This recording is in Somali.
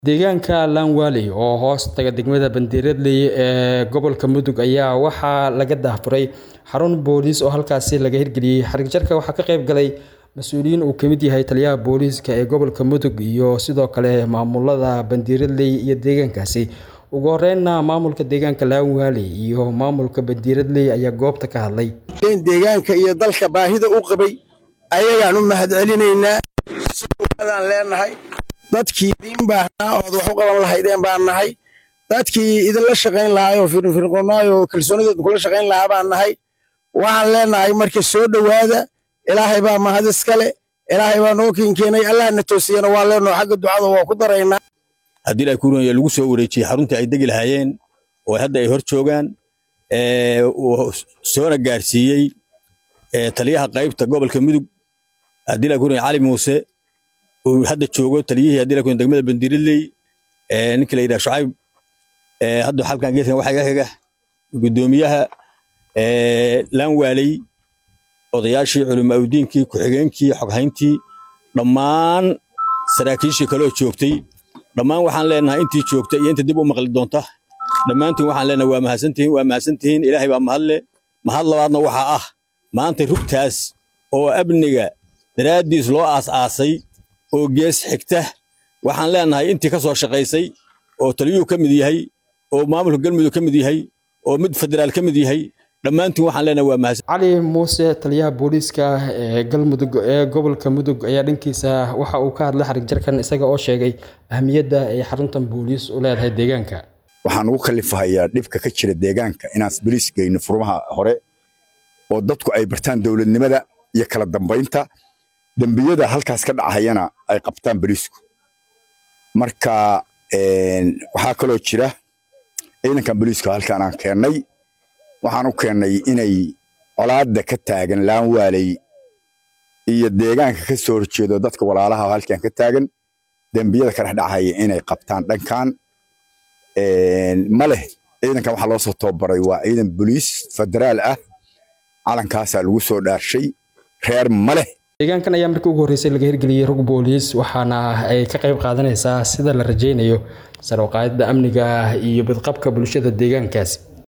Deegaanka Langwale oo hoos taga degmada Bandiradley ee gobolka Mudug ayaa waxaa laga daahfuray xarun booliis oo halkaasi laga hirgeliyay. Xarigjabka waxaa ka qayb galay mas'uuliyiin uu ka mid yahay taliyaha booliiska ee gobolka Mudug iyo sidoo kale maamulada Bandiradley iyo deegaankaasi. Ugu horreynna maamulka deegaanka Langwale iyo maamulka Bandiradley ayaa goobta ka hadlay. deegaanka iyo dalka baahida u qabay ayagaan u mahadcelinaynaa sidaan leenahay dadkii idiin baahnaa ood wax u qaban lahaydeen baan nahay dadkii idinla shaqayn lahaa oo firfircoonaa oo kalsoonideed kula shaqayn lahaa baan nahay waxaan leenahay marka soo dhowaada ilaahay baa mahad iskale ilaahay baa noo keenkeenay allahna toosiyana waa leenoo xagga ducada waa ku daraynaa haddii ay kuuranya lagu soo wareejiyey xaruntii ay degi lahaayeen oo hadda ay hor joogaan uu soona gaarsiiyey taliyaha qaybta gobolka mudug haddii la kuuranya cali muuse uu hadda joogo taliyihii haddii la kuuranya degmada bandiridley ninka la yidhaha shucayb hadda halkan geeskan waxaa iga xiga guddoomiyaha laanwaaley odayaashii culimaaudiinkii ku-xigeenkii xoghayntii dhammaan saraakiishii kaloo joogtay dhammaan waxaan leenahay intii joogta iyo inta dib u maqli doonta dhammaantiin waxaan leenahay waa mahadsantihiin waa mahadsantihiin ilaahay baa mahadle mahad labaadna waxaa ah maanta rugtaas oo amniga daraaddiis loo aas-aasay oo gees xigta waxaan leenahay intii ka soo shaqaysay oo taliyuhu ka mid yahay oo maamulka galmudug ka mid yahay oo mid federaal ka mid yahay dhammaantiin waxaan leenahay waa mahadsan cali muuse taliyaha booliiska ee galmudug ee gobolka mudug ayaa dhankiisa waxa uu ka hadlay xarig jarkan isaga oo sheegay ahmiyadda ay xaruntan booliis u leedahay deegaanka waxaan ugu kalifahayaa dhibka ka jira deegaanka inaan boliis geyno furmaha hore oo dadku ay bartaan dowladnimada iyo kala dambaynta dembiyada halkaas ka dhacayana ay qabtaan boliisku marka waxaa kaloo jira ciidankan boliiska halkaan aan keennay waxaan u keennay inay colaadda ka taagan laanwaaley iyo deegaanka ka soo horjeedo dadka walaalaha halkan ka taagan dembiyada ka dhexdhacaya inay qabtaan dhankan ma leh ciidankan waxaa loo soo tababaray waa ciidan boliis federaal ah calankaasaa lagu soo dhaarshay reer ma leh deegaankan ayaa markii ugu horreysay laga hirgeliyey rug booliis waxaana ay ka qayb qaadanaysaa sida la rajaynayo sare u qaadidda amniga iyo badqabka bulshada deegaankaasi